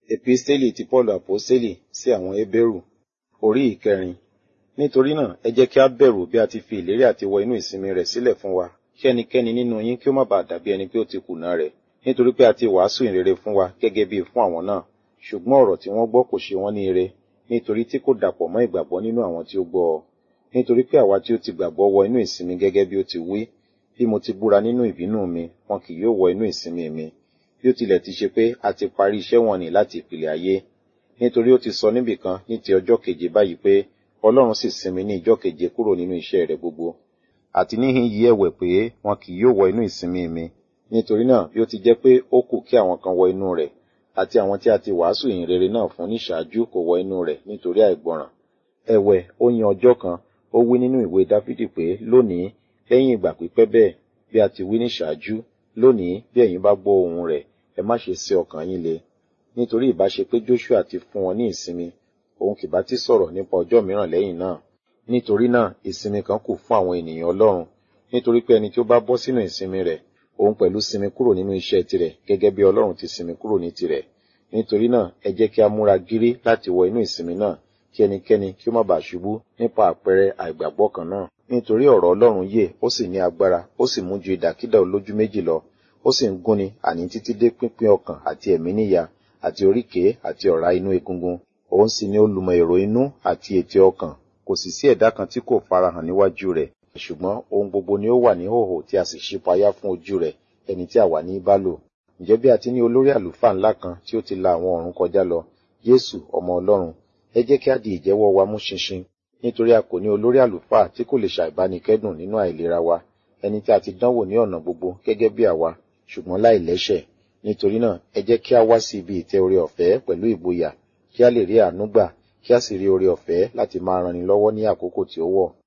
Episteli ti Paulu Aposteli sí àwọn Hébérù orí ìkẹrin. Nítorí náà, ẹ jẹ́ kí a bẹ̀rù bí a ti fi ìlérí àti wọ inú ìsinmi rẹ̀ sílẹ̀ fún wa. Kí ẹnikẹ́ni nínú yín kí ó má bàa dàbí ẹni pé ó ti kùnà rẹ̀. Nítorí pé a ti wàásù ìrere fún wa gẹ́gẹ́ bí fún àwọn náà. Ṣùgbọ́n ọ̀rọ̀ tí wọ́n gbọ́ kò ṣe wọ́n ní ire, nítorí tí kò dàpọ̀ mọ́ ìgbàgbọ́ nínú àwọn tí ó gbọ́ ọ. Nítorí pé àwa tí ó ti gbàgbọ́ wọ inú ìsinmi gẹ́gẹ́ bí ó ti wí, bí mo ti búra nínú ìbínú mi, wọn kì yóò wọ inú ìsinmi mi. Bí ó tilẹ̀ ti ṣe pé a ti parí iṣẹ́ wọn nì láti ìpìlẹ̀ ayé. Nítorí ó ti sọ níbìkan ní ti ọjọ́ keje báyìí pé Ọlọ́run sì sinmi ní ìjọ́ keje kúrò nínú iṣẹ́ rẹ̀ gbogbo. Àti níhìn yí ẹ̀wẹ̀ pé wọn kì yóò wọ inú ìsinmi mi. Nítorí náà bí ó ti jẹ́ pé ó kù kí àwọn kan wọ inú rẹ̀, àti àwọn tí a ti wàásù ìyìn rere náà fún ní ṣáájú kò wọ inú rẹ̀ nítorí àìgbọràn. Ẹ̀wẹ̀ ó yan ọjọ́ kan, ó wí nínú ìwé Dáfídì pé lónìí, lẹ́yìn ìgbà pípẹ́ bẹ́ẹ̀, bí a ti wí ní ṣáájú, lónìí bí ẹ̀yin bá gbọ́ ohùn rẹ̀, ẹ má ṣe sé ọkàn yín le. Nítorí ìbá ṣe pé Joshua ti fún wọn ní ìsinmi, òun kì bá ti sọ̀rọ̀ nípa ọjọ́ mìíràn lẹ́yìn náà. Nítorí náà, ìsinmi kan kù fún àwọn ènìyàn Ọlọ́run, nítorí pé ẹni tí ó bá bọ́ sínú ìsinmi rẹ̀, òun pẹ̀lú sinmi kúrò nínú iṣẹ́ tirẹ̀ gẹ́gẹ́ bí Ọlọ́run ti sinmi kúrò ní tirẹ̀. Nítorí náà, ẹ jẹ́ kí a múra gírí láti wọ inú ìsinmi náà, kí ẹnikẹ́ni kí ó má bàa ṣubú nípa àpẹẹrẹ àìgbàgbọ́ kan náà. Nítorí ọ̀rọ̀ Ọlọ́run yè, ó sì ní agbára, ó sì mú ju ìdàkídà olójú méjì lọ, ó sì ń gúnni àní títí dé pínpín ọkàn àti ẹ̀mí níyà, àti oríkèé àti ọ̀rá inú egungun. Òun sì ni olùmọ̀ èrò inú àti ètè ọkàn. Kò sì sí ẹ̀dá kan tí kò farahàn níwájú rẹ̀. Ṣùgbọ́n ohun gbogbo ni ó wà ní hòhò tí a sì ṣípayá fún ojú rẹ̀, ẹni tí àwa ní bá lò. Ǹjẹ́ bí a ti ní olórí àlùfáà ńlá kan tí ó ti la àwọn ọ̀run kọjá lọ, Jésù ọmọ Ọlọ́run, ẹ jẹ́ kí a di ìjẹ́wọ́ wa mú ṣinṣin, nítorí a kò ní olórí àlùfáà tí kò lè ṣàìbánikẹ́dùn nínú àìlera wa, ẹni tí a ti dánwò ní ọ̀nà gbogbo gẹ́gẹ́ bí àwa, ṣùgbọ́n láì lẹ́ṣẹ̀. Nítorí náà, ẹ jẹ́ kí a wá sí ibi ìtẹ́ oore ọ̀fẹ́ pẹ̀lú ìgboyà, kí a lè rí àánú gbà, kí a sì rí oore ọ̀fẹ́ láti máa ranni lọ́wọ́ ní àkókò tí ó wọ̀.